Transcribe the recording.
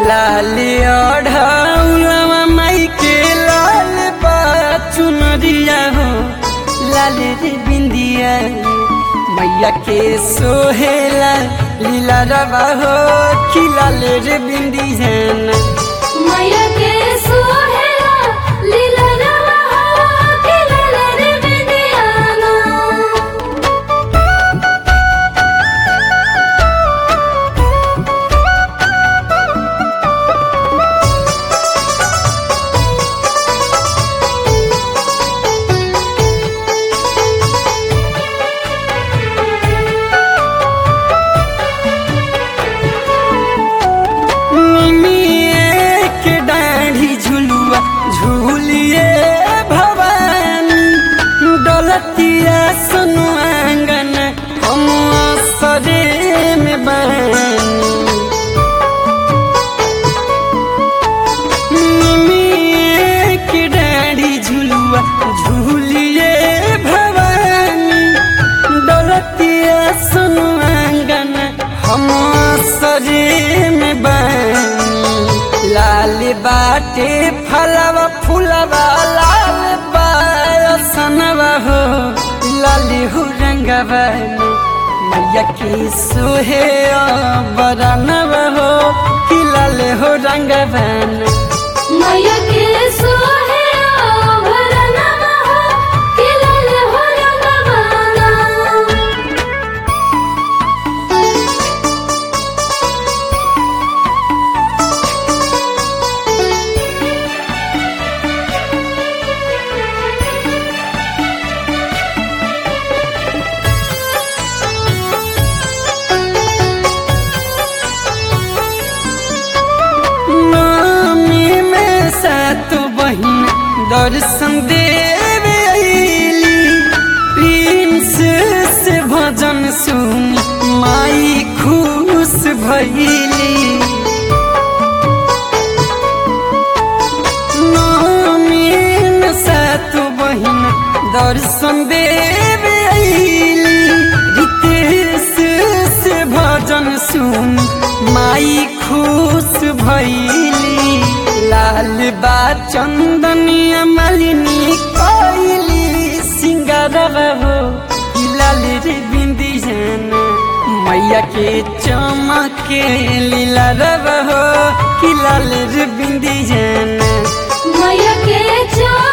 लाल ओढ़ौलवा माई के लाल बा चुनरिया हो लाल रे बिंदिया मैया के सोहेला लीला रवा हो खिलाल रे बिंदिया ना मैया के सोहेला लीला रवा हो के लाल रे बिंदियाना निमिए के डाढ़ी झुलुआ झूलिए भवानी डलतिया सुनु आंगन हम सरे में बानी निमिए के डाढ़ी झुलुआ झूलिए भवानी डलतिया सुनु आंगन हम सरे में बानी लाल बाटे फलवा फूलवा लाल बासनवा हो लाल हो रंगवा मैया के सोहे बरनवा हो कि लाल हो रंगवा मैया के सोहेला भरनवा हो के लाल हो रंगवाना नामी में सात बहिन दर्शन देवे अइली प्रिंस से भजन सुनी माई खुश भइली नामी में सात बहिन दर्शन देवे अइली रितेश से भजन सुनी माई खुश भइली लाल बा चंदनिया मालिनी कोइली सिंगारवा हो कि लाल रे बिंदियाना मैया के चमके लीला रवा हो कि लाल रे बिंदियाना मैया के चो